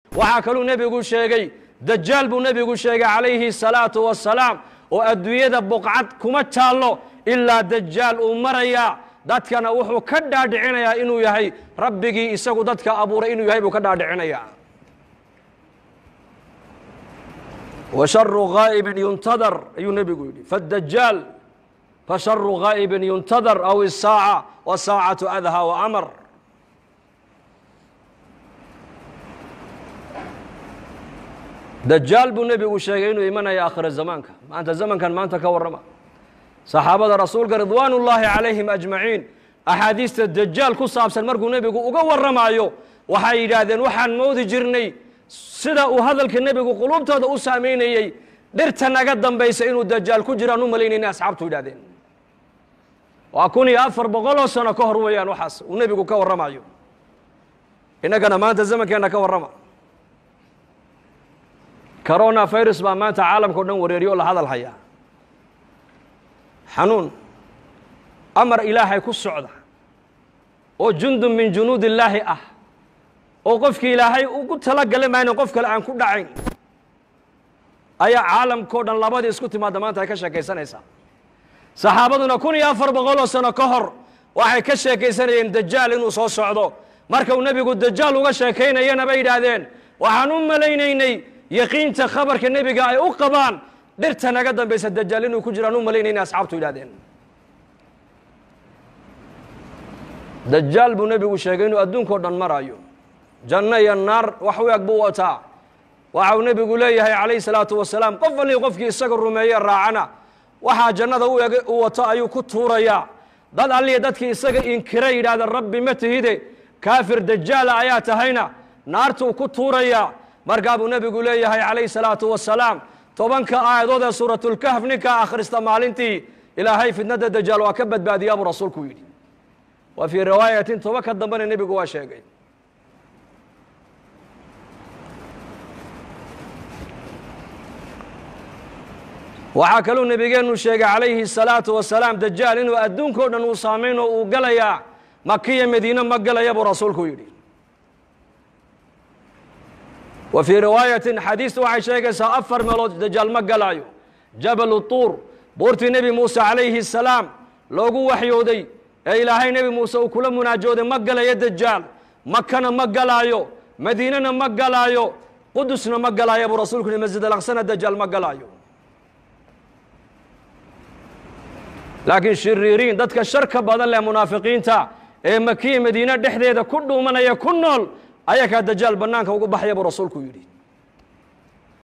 waxaa kaluu nebigu sheegay dajaal buu nebigu sheegay calayhi salaatu wasalaam oo adduunyada buqcad kuma taallo ilaa dajaal uu marayaa dadkana wuxuu ka dhaadhicinayaa inuu yahay rabbigii isagu dadka abuuray inuu yahay buu ka dhaadhicinayaa wa sharu ghaa'ibin yuntadar ayuu nebigu yidhi fadajaal fasharu ghaa'ibin yuntadar aw isaaca wasaacatu adha wa amar dajaal buu nebigu sheegay inuu imanaya aakhira zamaanka maanta zamankan maanta ka warrama saxaabada rasuulka ridwaan ullaahi calayhim ajmaciin axaadiista dajaal ku saabsan markuu nebigu uga warramaayo waxay yidhaahdeen waxaan moodi jirnay sida uu hadalka nebigu quluubtooda u saamaynayey dhirta naga dambaysa inuu dajaal ku jiraan u malaynayna asxaabtu yidhahdeen waa kun iyo afar boqoloo sano ka hor weeyaan waxaas uu nebigu ka warramayo innagana maanta zamankeenna ka warrama corona virus baa maanta caalamka o dhan wareeriyo oo la hadal hayaa xanuun amar ilaahay ku socda oo jundun min junuud illaahi ah oo qofkii ilaahay ugu talagala maayn qof kale aan ku dhacayn ayaa caalamkao dhan labadii isku timaadda maanta ay ka sheekaysanaysaa saxaabaduna kun iyo afar boqoloo sano ka hor waxay ka sheekaysanayeen dajaal inuu soo socdo marka uu nebigu dajaal uga sheekaynayana bay yidhaahdeen waxaan u malaynaynay yaqiinta khabarka nebiga ay u qabaan dhirta naga dambaysa dajaal inuu ku jiraan u malaynayna asxaabtu yidhahdeen dajaal buu nebigu sheegay inuu adduunkao dhan maraayo janno iyo naar wax u eg buu wataa waxa uu nebigu leeyahay calayhi salaatu wasalaam qof allii qofkii isaga rumeeye raacana waxaa jannada u eg u wato ayuu ku tuurayaa dad alliya dadkii isaga inkira yidhaahda rabbi ma tihide kaafir dajaala ayaa tahayna naartuu ku tuurayaa markaa buu nebigu leeyahay calayhi salaatu wasalaam tobanka aayadood ee suuratulkahf ninkaa akhrista maalintii ilaahay fitnada dajaal waa ka badbaadiyaa buu rasuulku yidhi wa fii riwaayatin toba ka dambena nebigu waa sheegay waxaa kaluu nebigeennu sheegay calayhi الsalaatu wasalaam dajaal inuu adduunka o dhan uu saamayn oo uu galayaa makiya madiine ma galaya buu rasuulku yidhi wa fii riwaayatin xadiistu waxay sheegaysaa afar meelood dajaal ma galaayo jabalu tuur buurtii nebi muuse calayhi الsalaam loogu waxyooday ee ilaahay nebi muuse uu kula munaajooday ma galayo dajaal makana ma galaayo madiinena ma galaayo qudusna ma galaayo buu rasuulku yihi masjid alaqsana dajaal ma galaayo laakiin shiriiriin dadka sharka badan leh munaafiqiinta ee makiya madiine dhexdeeda ku dhuumanaya ku nool ayakaa dajaal bannaanka ugu baxaya buu rasuulku yidhi